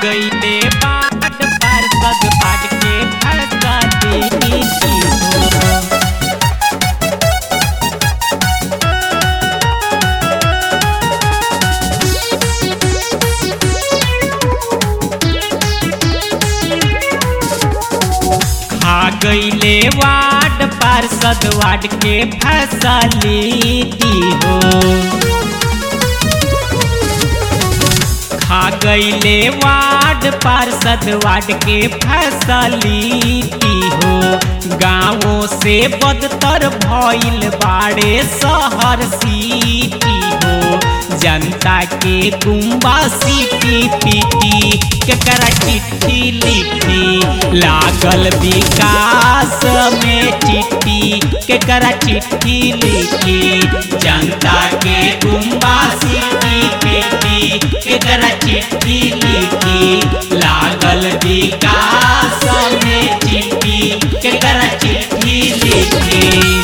गईले बाट पार्षद बाट के फरसा देनी थी हो खा गईले वार्ड पार्षद वार्ड के फैसलिटी हो खा गईले वार्ड पार्षद वार्ड के फैसलिटी हो गाँवों से बदतर भइल बाड़े शहर सिटी हो जनता के गुम्बा सीटी पीटी केकरा चिट्ठी लिखी लागल विकास में चिट्ठी केकरा चिट्ठी लिखी जनता के गुम्बा सीटी पीटी केकरा चिट्ठी लिखी लागल विकास में चिट्ठी केकरा चिट्ठी लिखी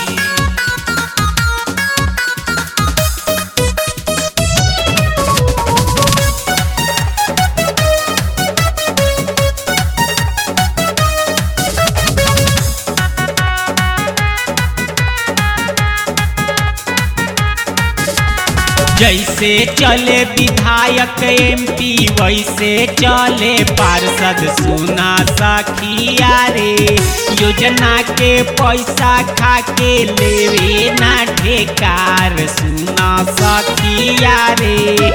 जैसे चले विधायक एमपी वैसे चले पार्षद सुना सखिया रे योजना के पैसा खा के लेवे ना ठेकार सुना सखिया रे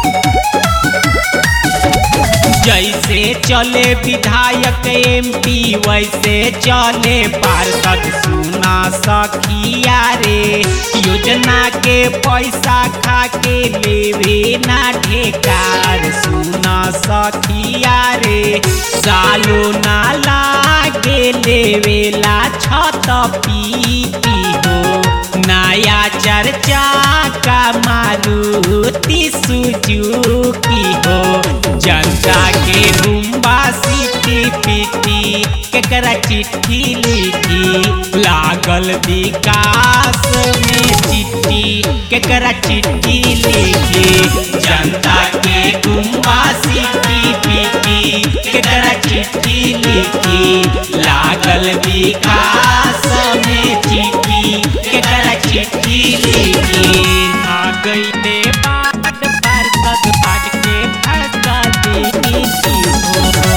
जैसे चले विधायक एमपी वैसे चले पार्षद सुना सखिया रे योजना के पैसा खा के लेवे ना ठेकार सुना सखिया रे सालो ना लागे लेवेला छत पीटी हो नया चर्चा का मारुति सुजुकी हो जनता के रुम्बा सीटी पीटी केकरा चिट्ठी लिखी लागल विकास में चिट्ठी केकरा चिट्ठी लिखी जनता के गुम्बा सीटी पीटी केकरा चिट्ठी लिखी लागल विकास में चिट्ठी केकरा चिट्ठी लिखी आ गईले बाट पार्षद बाट के फरसा देनी थी हो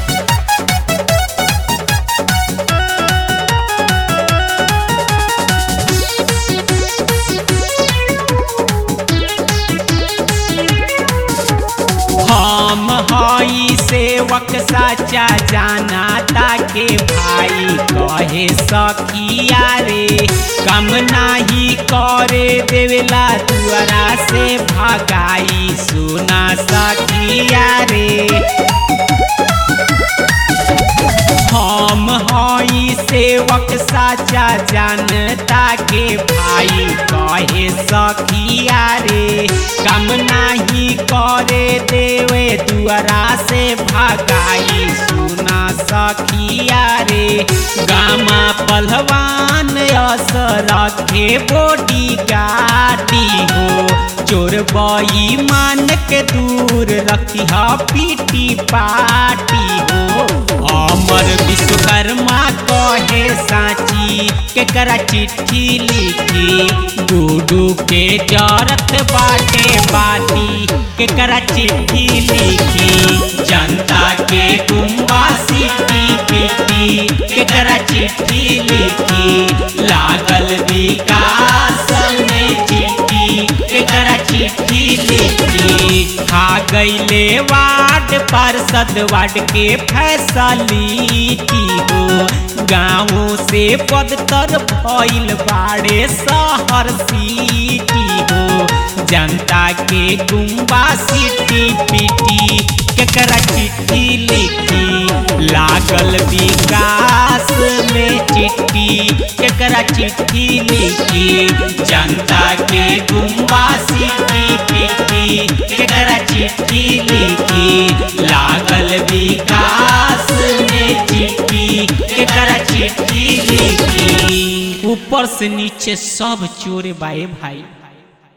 हम हई सेवक सच्चा जाना ताके भाई कहे सखिया रे कम नाही करे देवेला दुआरा से भगाई सुना सखिया रे हम हई सेवक साचा जानता के भाई कहे सखिया रे कम नाही करे देवे दुआरा से भगाई सुना सखिया रे गामा पहलवान अस रखे बोडी गाड़ी हो चोर बई मान के दूर रखी पीटी पाटी हो अमर विश्वकर्मा कहे साची केकरा चिट्ठी लिखी गुडू के जरत बाटे बाटी केकरा चिट्ठी लिखी जनता के गुम्बा सीटी पीटी केकरा चिट्ठी लिखी लागल विकास में चिट्ठी केकरा चिट्ठी लिखी खा गईले वार्ड पार्षद वार्ड के फैसलिटी हो गाँव से पदतर भइल बाड़े शहर सिटी हो जनता के गुम्बा सिटी पिटी केकरा चिट्ठी लिखी लागल विकास में चिट्ठी केकरा चिट्ठी लिखी जनता के गुम्बा सिटी पिटी केकरा चिट्ठी लिखी लागल विकास में चिट्ठी केकरा चिट्ठी लिखी ऊपर से नीचे सब चोरे बाए भाई